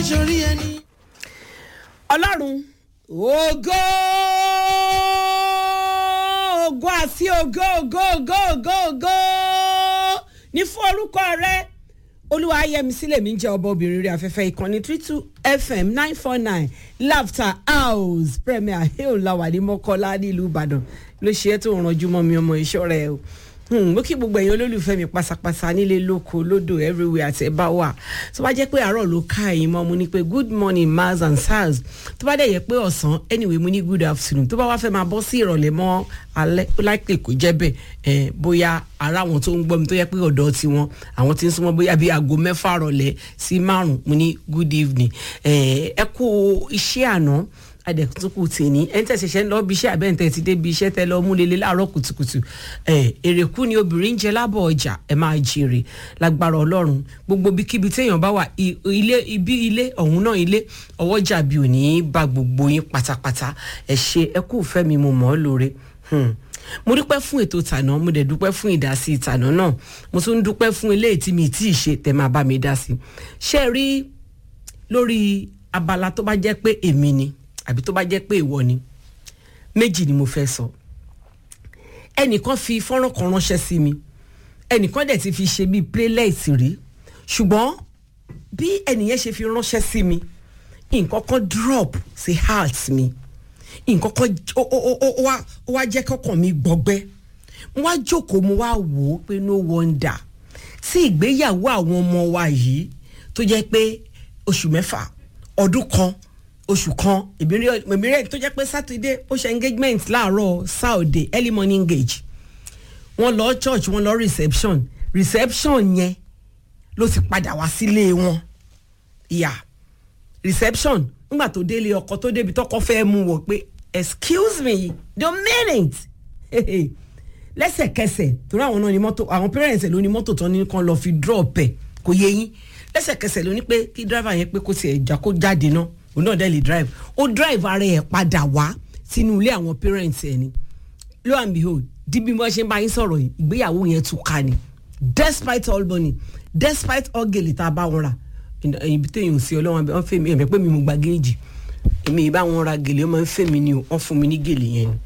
sórí ẹni. ọlọ́run ògo ògo àti ògo ògo ògo ògo ògo ní fún orúkọ rẹ olúwa ayẹmísí lèmi ń jẹ ọba obìnrin rẹ afẹ́fẹ́ ìkànnì three two fm nine four nine laughter house premier hill làwà ní mọ́kọ́lá nílùú ìbàdàn ló ṣe é tó ń ranjú mọ́ mi ọmọ iṣọ́ rẹ o mo kí gbogbo ẹ̀yin olólùfẹ́ mi pásápásá nílé lóko lódò everywhere àti ẹ̀ bá wà tó bá jẹ́ pé àárọ̀ ló ká ẹ̀yin mọ́ mo ní pé good morning mars and sars tó bá dẹ̀ yẹ pé ọ̀sán anyway mo ní good afternoon tó bá wá fẹ́ máa bọ́ sí ìrọ̀lẹ́ mọ́ alẹ́ ó láìpẹ́ kó jẹ́ bẹ́ẹ̀ ẹ̀ bóyá ara àwọn tó ń gbọ́ mi tó yẹ pé ọ̀dọ́ tiwọn àwọn tí ń súnmọ́ bóyá bíi aago mẹ́fà rọ̀lẹ́ sí márùn mo ní good evening ẹ̀ ẹ kú iṣẹ́ àná adẹ̀kùtùkù tì ní ẹni tẹ̀ ṣẹ̀ṣẹ̀ ń lọ bí iṣẹ́ àbẹ́ǹtẹ̀ ti dé bí iṣẹ́ tẹ lọ mú lélẹ̀ láàárọ̀ kùtùkùtù ẹ̀ èrèkú ni obìnrin ń jẹ lábọ̀ ọjà ẹ̀ máa jèrè lágbára ọlọ́run gbogbo bíkíbi téèyàn bá wà ilé ibi ilé ọ̀hún náà ilé ọwọ́jà bí ò ní bá gbogbo yín pátápátá ẹ̀ ṣe ẹ kú fẹ́ mi mo mọ̀ ọ́ lóore mo dúpẹ́ fún ètò tànà mo dẹ̀ dúpẹ́ fún ìdásí tànà náà mo tún dúpẹ́ fún eléyìí tí mi tí ì ṣe tẹ̀ máa bá mi dá sí ṣé rí lórí abala tó bá jẹ́ pé èmi ni àbí tó bá jẹ́ pé ìwọ ni méjì ni mo fẹ́ sọ ẹnìkan fi fọ́nrán kan ránṣẹ́ sí mi ẹnìkan dẹ̀ ti fi ṣe bíi playlist rí ṣùgbọ́n bí ẹnìyẹn ṣe fi ránṣẹ́ sí mi nǹkan kan drop sí heart mi nǹkan kan ó wá jẹ́ kọ́kàn mi gbọgbẹ́ mo wá jókòó mo wá wò ó pé no wonder sí ìgbéyàwó àwọn ọmọ wa yìí tó jẹ́ pé oṣù mẹ́fà ọdún kan oṣù kan ìbírí tó jẹ́ pé sátidé ó ṣe engagement láàárọ̀ saturday early morning engage wọ́n lọ church wọ́n lọ reception reception yẹn ló ti padà wá sílé wọn ìyá reception nígbà tó délé ọkọ tó débi tọkọ fẹ́ mú wọ pé excuse me the minute lẹ́sẹ̀kẹsẹ̀ torí àwọn náà ni mọ́tò àwọn parents ẹ̀ ló ní mọ́tò tán ní kan lọ́ọ́ fi drop ẹ̀ kò yé yín lẹ́sẹ̀kẹsẹ̀ ló ní pé kí driver yẹn pé kó tiẹ̀ já kó jáde náà òun náà dẹ̀ lè drive ó drive ara ẹ̀ padà wá sínú ilé àwọn parents ẹ̀ ni lo and behold di bí wọ́n ṣe ń bá yín sọ̀rọ̀ yìí ìgbéyàwó yẹn tún ká ni despite all money despite all gèlè tá a bá wọn rà ibi téèyàn sí ọlọ́wọ́n wọn fẹ́ mi ẹ̀mẹ́ pé mi mo gba géèjì èmi ìbá wọn ra gèlè wọn máa ń fẹ́ mi ni o wọ́n fún mi ní gèlè yẹn ni.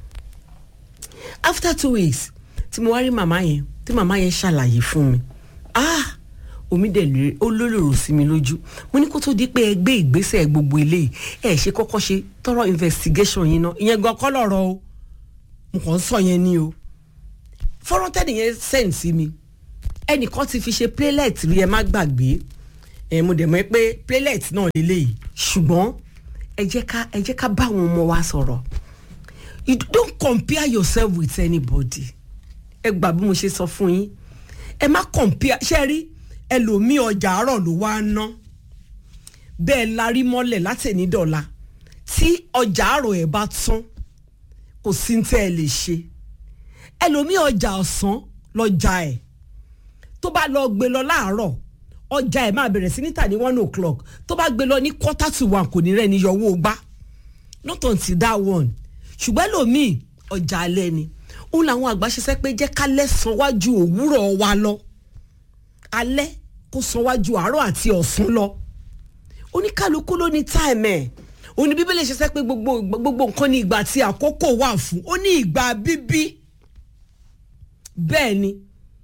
after two weeks tí mo wá rí màmá yẹn tí màmá yẹn ṣàlàyé fún mi ah omi dẹ̀ lè ó lólòrò sí mi lójú mo ní kó tó di pé ẹ gbé ìgbésẹ̀ gbogbo eléyìí ẹ ṣe kọ́kọ́ ṣe tọrọ investigation yín náà ìyẹn gan kọ́ lọ́rọ̀ o mo kàn ń sọ yẹn ni o fọ́nrán tẹ́lẹ̀ yẹn send sí mi ẹnìkan ti fi ṣe playlet rí ẹ má gbàgbé ẹ mo dẹ̀ mọ̀ pé playlet náà lélẹ́yìí ṣùgbọ́n ẹ jẹ́ ká ẹ jẹ́ ká bá àwọn ọmọ wa sọ̀rọ̀ you don't compare yourself with anybody ẹ gbà bí mo ṣe sọ fún yín ẹ má compare ṣe rí ẹlòmíì ọjà àárọ̀ ló wá ná bẹ́ẹ̀ larí mọ́lẹ̀ láti ní dọ̀la tí ọjà àárọ̀ ẹ̀ bá tán kò sí tẹ́ ẹ lè ṣe ẹlòmíì ọjà ọ̀sán lọ́jà ẹ̀ tó bá lọ gbé lọ láàárọ̀ ọjà ẹ̀ máa bẹ̀rẹ̀ sí níta ní one o'clock tó bá gbé lọ ní quarter to one kò ní rẹ̀ ní yọwọ́ gbá not until that one ṣùgbọ́n ẹlòmíì ọjà alẹ́ ni òun làwọn àgbà ṣe sẹ́ pé jẹ́ ká lẹ́sàn wájú òwúrọ̀ wa lọ alẹ́ kó sanwájú àárọ̀ àti ọ̀sán lọ oníkálukú ló ní táìmù ẹ̀ òní bíbélì ṣe sẹ́ pé gbogbo gbogbo nǹkan ní ìgbà tí àkókò wà fún ó ní ìgbà bíbí bẹ́ẹ̀ ni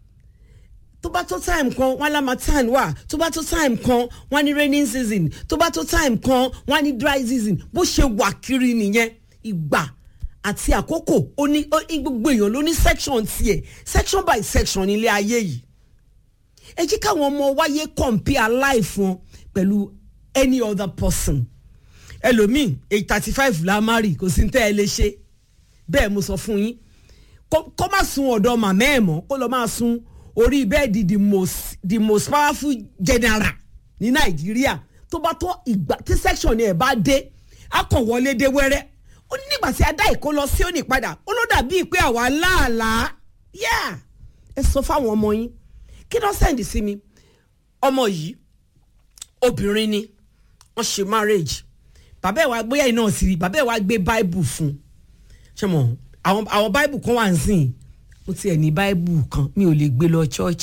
tó bá tó time kan wọn lamatan wà tó bá tó time kan wọn ní raining season tó bá tó time kan wọn ní dry season bó ṣe wà kiri nìyẹn ìgbà àti àkókò ó ní gbogbo èèyàn ló ní section tiẹ̀ section by section nílé ayé yìí ẹ jẹ́ káwọn ọmọ wáyé compare life wọn pẹ̀lú any other person ẹlòmíì eight thirty five la má rí kò sí tẹ́ ẹ lè ṣe bẹ́ẹ̀ mo sọ fún yín kó má sun ọ̀dọ̀ màmá ẹ̀ mọ́ kó lọ máa sun orí bẹ́ẹ̀dì the most the most powerful general ní nàìjíríà tó bá tó ìgbà tí section ẹ̀ bá dé á kàn wọlé dé wẹ́rẹ́ ó ní nígbà tí a dá ìkó lọ sí òní padà ó ló dàbí pé àwa láàlàá yá ẹ sọ fáwọn ọmọ yín kí ló sẹ́ndì sí mi ọmọ yìí obìnrin ni wọ́n ṣe marriage bàbá ẹ̀ wá gbé yẹn náà sí rí bàbá ẹ̀ wá gbé bible fún ṣé mo àwọn àwọn bible kan wà ń sìn mo tiẹ̀ ní bible kan mi ò lè gbé lọ chọ́ọ̀chì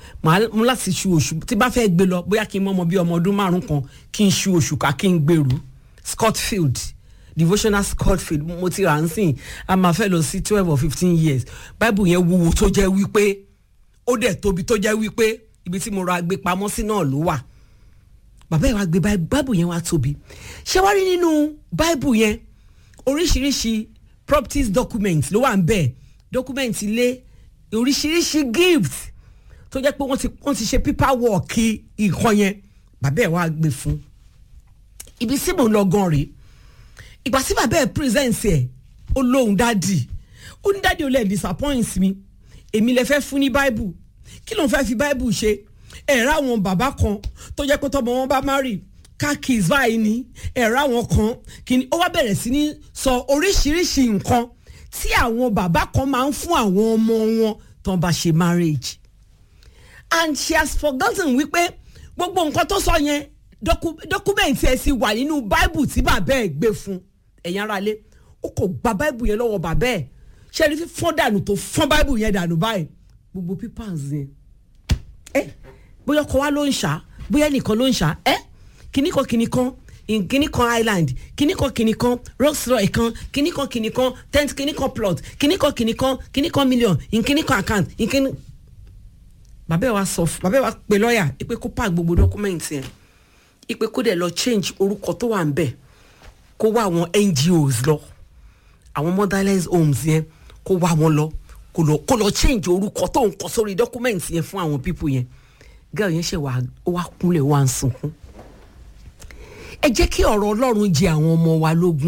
màá mú láti ṣu oṣù tí bá fẹ́ gbé lọ bóyá kí n mọ ọmọ bíi ọmọ ọdún márùn kan kí n ṣu oṣù ká kí n gbèrú Scotfield devotional Scotfield mo ti rà ń sìn a máa fẹ́ lọ sí twelve or fifteen years bible yẹn wúwo tó jẹ́ wípé ó dẹ̀ tóbi tó jẹ́ wípé ibi tí mo ra gbé pamọ́ sí náà ló wà bàbá yẹn wá gbé bible yẹn wá tóbi ṣé wá rí nínú bible yẹn oríṣiríṣi properties documents ló wà ń bẹ̀ document ilé oríṣiríṣi gift tó jẹ́ pé wọ́n ti wọ́n ti ṣe paperwork nǹkan yẹn bàbá ẹ̀ wá gbé fún ibi tí mò ń lọ gan rèé ìgbà tí bàbá ẹ̀ present ẹ̀ ó lóhùn dádì ó ní dádì ó lè disappoint mi èmi lè fẹ́ fún ní bible kí ló ń fẹ́ fi bible ṣe ẹ̀rọ àwọn bàbá kan tó jẹ́ pé tọ́mọ wọn bá marry kakis báyìí ni ẹ̀rọ àwọn kan kìíní ó wá bẹ̀rẹ̀ sí ní sọ oríṣiríṣi nǹkan tí àwọn bàbá kan máa ń fún àwọn ọmọ wọn tó ń bá ṣe marriage and she has forgotten wípé gbogbo nǹkan tó sọ yẹn dọ́kúmẹ̀ntì ẹ̀ sì wà nínú bible tí bàbá ẹ̀ gbé fún ẹ̀yin ará ilé ó kò gba bible yẹn lọ́wọ́ bàbá ẹ̀ ṣe rí fífọ́n dànù tó fọ́n bible yẹn dànù báyìí gbogbo papers yẹn ẹ bóyá ọkọ wa ló ń ṣá bóyá nìkan ló ń ṣá ẹ kíní kan kíní kan kíní kan island kíní kan kíní kan rolls royce kan kíní kan kíní kan tent kíní kan plot kíní kan kíní kan kíní kan million kíní kan account kíní. bàbá ẹ wa sọ bàbá ẹ wa pe lọ́ọ̀yà ipe kó pa gbogbo dọ́kúmẹ̀ntì yẹn ipe kó dẹ̀ lọ change orúkọ tó wà ń bẹ̀ kó wá àwọn NGOs lọ àwọn motherless homes yẹn kó wá wọn lọ kó lọ kó lọ change orúkọ tó ń kọ sórí dọ́kúmẹ̀ntì yẹn fún àwọn people yẹn girl yẹn ṣe wàá ó wá kúnlẹ̀ wá ń sunkún ẹ jẹ́ kí ọ̀rọ̀ ọlọ́run jẹ àwọn ọmọ wa lógún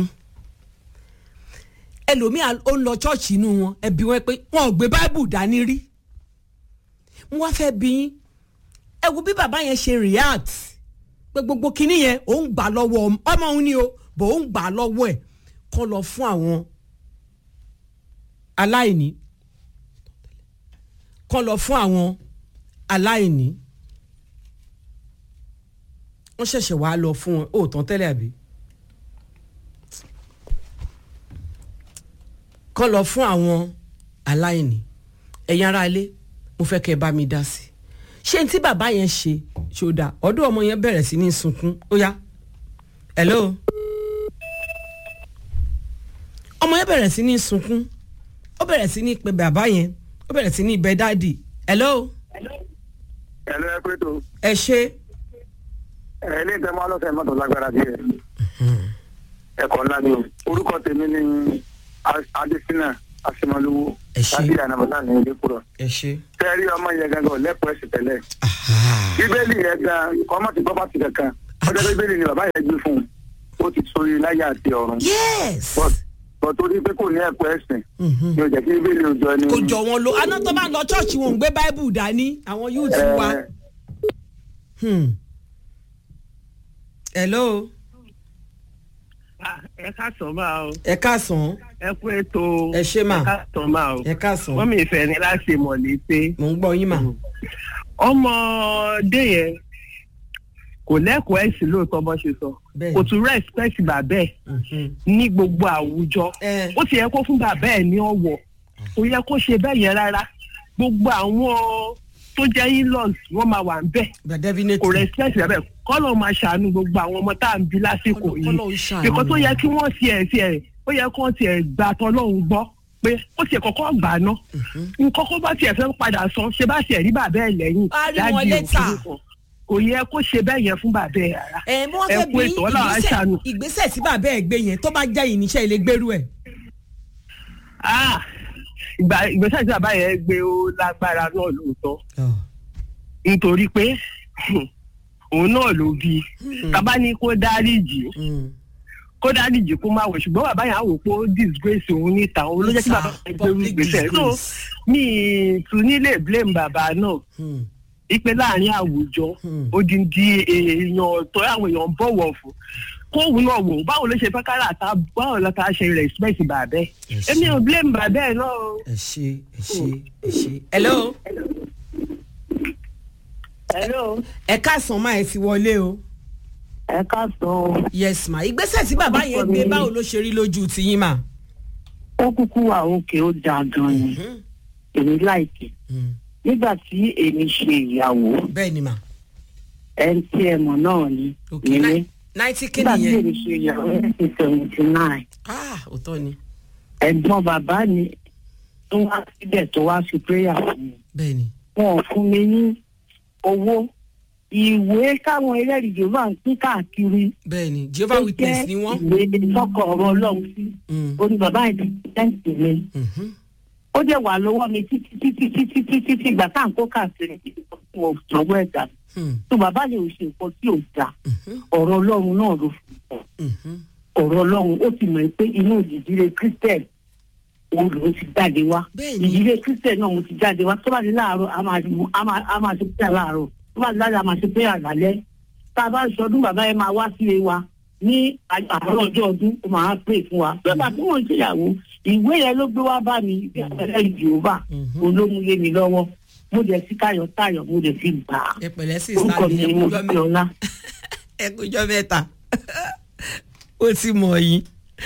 ẹlòmíà ó ń lọ chọ́ọ̀chì inú wọn ẹbí wọn pé wọn ò gbé báìbù dání rí wọn wá fẹ́ bí yín ẹ wo bí bàbá yẹn ṣe react pé gbogbo kinní yẹn òun gbà lọ́wọ́ ọmọ òun ni o bò òun gbà lọ́wọ́ ẹ̀ kọ́ lọ fún àwọn aláìní kọ́ lọ fún àwọn aláìní wọ́n ṣẹ̀ṣẹ̀ wá lọ fún wọn ó tán tẹ́lẹ̀ àbí kọ́ lọ fún àwọn aláìní ẹ̀yin ará ilé mo fẹ́ kẹ́ ẹ bá mi dá sí i ṣé tí bàbá yẹn ṣe ṣòdà ọdún ọmọ yẹn bẹ̀rẹ̀ sí ní sunkún ó yá hello ọmọ yẹn bẹ̀rẹ̀ sí ní sunkún ó bẹ̀rẹ̀ sí ní pe bàbá yẹn ó bẹ̀rẹ̀ sí ní ibẹ̀ dáàdì hello ẹ̀lú ẹ pé tó ẹ ṣe ẹ ilé ìtẹ́ máa lọ́sẹ̀ mọ́tò lágbára díẹ̀ ẹ̀kọ́ ńlá ni o orúkọ tèmi ni adésínà asimoluwo Ẹ ṣé. láti ànàbọ̀tà ní ilé kúrọ̀ ẹ ṣe. tẹ́rí ọmọ yẹn gangan lẹ́pọ̀ ẹ̀sìn tẹ́lẹ̀ bíbélì yẹn gan ọmọ ti gbọ́ bá ti kankan ọjọ́ bíbélì ni bàbá yẹn gbé fún un ó ti sórí láyé àti ọ̀run yes. bọ̀ torí pé kò ní ẹ̀kọ́ ẹ̀sìn Mhm. ni ò jẹ́ kí bíbélì ò jọ ni. kò jọ wọn lo aná tó bá ń lọ ṣọ́ọ̀ṣì wọn ò ń gbé báíbù dání àwọn yóò ti wá. Ẹ, Hmm. hello Ah, ẹ káàsán máa o ẹ káàsán ẹ kú ètò Ẹ ṣé mà. ẹ káàsán máa o ẹ káàsán wọ́n mi ìfẹ́ ni láti mọ̀ létí mò ń gbọ́ yín mà. ọmọdé yẹn kò lẹ́kọ̀ọ́ ẹ̀sìn lóòótọ́ bó ṣe sọ Bẹ́ẹ̀ni. kò tún respect bàbá ẹ̀ Mhm. ní gbogbo àwùjọ ẹ ó ti yẹ kó fún bàbá ẹ̀ ní ọ̀wọ̀ kò yẹ kó ṣe bẹ́ẹ̀ yẹn rárá gbogbo àwọn tó jẹ́ in-laws wọ́n máa wà ń bẹ̀ gba definitely. kò respect bàbá ẹ̀ kọ́lọ̀ máa ṣàánú gbogbo àwọn ọmọ tá à ń bí lásìkò Kọ́lọ̀- yìí kọ́lọ̀ ń ṣàánú nǹkan tó wa. yẹ kí wọ́n tiẹ̀ tiẹ̀ ó yẹ kí wọ́n tiẹ̀ gbà tọ́lọ́hún gbọ́ pé ó tiẹ̀ kọ́kọ́ gbà ná nǹkan kó bá tiẹ̀ fẹ́ padà sọ ṣe bá tiẹ̀ rí bàbá ẹ̀ lẹ́yìn A rí wọn dájú later. òkú kan. kò yẹ kó ṣe bẹ́ẹ̀ yẹn fún bàbá ẹ̀ rárá ẹ mo wá ẹ fẹ́ kú bí ètò ọlọ́run á ìgbésẹ̀ ṣàánú. ìgbésẹ̀ tí bàbá ẹ̀ gbé yẹn tó bá jẹ́ ìníṣẹ́ ilé gbèrú ẹ̀. Ah, ìgbà ìgbésẹ̀ tí bàbá yẹn gbé ó lágbára náà lóòótọ́ nítorí pé òun náà ló bí bàbá ní kó dáríjì Hmm. kó dáríjì kó má wẹ̀ ṣùgbọ́n bàbá yẹn á wò pé ó disgrace òun níta òun ló jẹ́ kí Níta, bàbá yẹn gbé irú public ìgbésẹ̀ so disgrace. mi ì tún nílé blame bàbá náà Hmm. ipe láàrin àwùjọ Hmm. odindi èèyàn tó àwọn èèyàn ń bọ̀wọ̀ fún kóòwù náà wò báwo ló ṣe fẹ́ kára àtà báwo ló ká ṣe respect bàbá ẹ̀ Yes. èmi ò blame bàbá ẹ̀ náà o. ẹ ṣe ẹ ṣe ẹ ṣe. hello hello ẹ káàsán máa ẹ ti wọlé o. ẹ káàsán yes ma ìgbésẹ̀ tí bàbá yẹn gbé báwo ló ṣe rí lójú tiyín mà. ó kúkú wà òkè ó dáa gan ni èmi láìkè Hmm. nígbà tí èmi ṣe ìyàwó bẹ́ẹ̀ ni mà ẹni tí ẹ mọ̀ náà ni ok nílé náìtì kí nígbà tí nìyẹn èmi ṣe ìyàwó nineteen seventy nine ah òótọ́ ni ẹ̀gbọ́n bàbá mi tó wá síbẹ̀ tó wá fi prayer fún mi bẹ́ẹ̀ ni wọn ò fún mi ní owó ìwé káwọn ẹlẹ́rìí jòlá ń pín káàkiri bẹ́ẹ̀ ni jehovah witness ni wọ́n. ìwé tọkọ ọ̀rọ̀ ọlọ́run sí Mm, oní bàbá yẹn ti tẹ́ǹtì mi mhm, ó dẹ̀ wà lọ́wọ́ mi títí títí títí títí tí ìgbà tá à ń kó káàkiri mo sọ̀rọ̀ ẹ̀dá hmm, tó bàbá yẹn ò ṣe nǹkan tí ò dáa mhm, ọ̀rọ̀ ọlọ́run náà ló fi sọ mhm. ọ̀rọ̀ ọlọ́run ó ti mọ̀ pé inú ìdílé christian òun lòún ti jáde wá Bẹ́ẹ̀ni. ìdílé christian náà mo ti jáde wá tó bá di láàárọ̀ a máa mú- a máa a máa ṣe pé láàárọ̀ tó bá di láàárọ̀ a máa ṣe pé àlálẹ́ tá a bá ń sọdún bàbá yẹn máa wá sílé wa ní àárọ̀ ọjọ́ ọdún ó máa pè fún wa bàbá tí wọ́n ń ṣèyàwó ìwé yẹn ló gbé wá bá mi bí àpẹẹrẹ ìjòba Mhm. olómúlé mi lọ́wọ́ mo dẹ̀ sí tayọ̀tayọ̀ mo dẹ̀ sí gbà á ẹ pẹ̀lẹ́ sí orúkọ sáà mi ní ni mo ẹkújọ́ fi mẹ́ta ọlá. ẹkújọ́ mẹ́ta ó ti mọ̀ yín.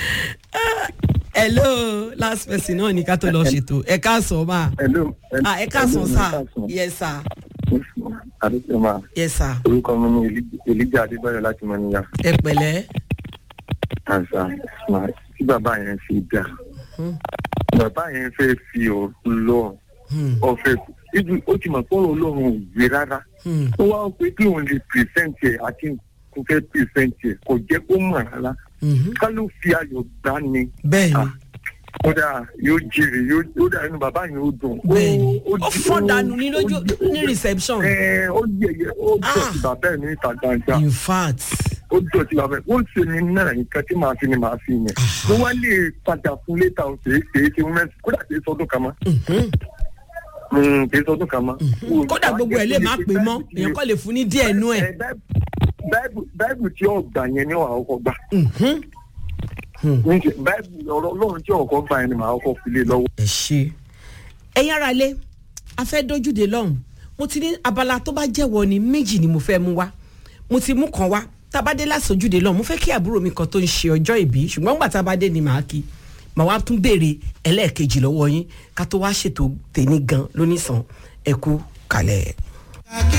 hello last person náà ní ká tó lọ ṣètò ẹ káàsán máa Hello. ah ẹ káàsán sá yes sir Àdúgbò máa. yes sir Orúkọ mi ni Eli- Elijah Adébáyọ̀ láti Mọ́níyà. ẹ pẹ̀lẹ́ Àṣà tí bàbá yẹn fi dà. Hmm. Bàbá yẹn fẹ́ fi ọ̀rọ̀ lọ. Hmm, Ọ̀fẹ́ ibi ó ti mọ̀ pé ọ̀rọ̀ Ọlọ́run ò gbé rárá. hmm, Ó wá pé kí òun lè pìrìsẹ́ǹtì ẹ̀ àti kò fẹ́ pìrìsẹ́ǹtì ẹ̀ kò jẹ́ kó mọ̀ rárá. mhm. Ká ló fi ayọ̀ gbá ni. bẹ́ẹ̀ ni Ah, kódà yóò jèrè yóò yóò dà inú bàbá yẹn ó dùn. bẹ́ẹ̀ ni ó jí- fọ́n dànù ní lójú ó jí- ní reception Ẹ, ó yẹyẹ ó Ah. dọ̀tí bàbá ẹ̀ ní ìta gbangba in fact ó dọ̀tí bàbá ẹ̀ ó ń ṣe ní náà nǹkan tí màá fi ni màá fi yẹn mo wá lè padà fún létà ó ṣe é ṣe é ṣe wọ́n mẹ́sì kódà kì í sọdún kan mọ́ mhm, Mm, kì í sọdún kan mọ́. kódà gbogbo ẹ̀ lè má pè mọ́ èèyàn kọ́ lè fún ní díẹ̀ nú ẹ̀. Ẹ, Báíbù- báíbù tí ọgbà yẹn ni wàá kọ́kọ́ gbà Mhm. Hmm. Níṣẹ́, báíbù ọ̀rọ̀ ọlọ́run tí ọkọ̀ gbà yẹn ni màá kọ́kọ́ fi lé lọ́wọ́. ẹ ṣe. ẹ̀yin ara lé a fẹ́ dójúde lọ́hùn mo ti ní abala tó bá jẹ́wọ́ ni méjì ni mo fẹ́ mú wá mo ti mú kan wá tábàdé lásòjúde lọ́hùn mo fẹ́ kí àbúrò mi kan tó ń ṣe ọjọ́ ìbí ṣùgbọ́n gbà tábàdé ni màá kí màá wá tún béèrè ẹlẹ́ẹ̀kejì lọ́wọ́ yín ká tó wá ṣètò tèmi gan lónìsàn ẹ̀kú kalẹ̀.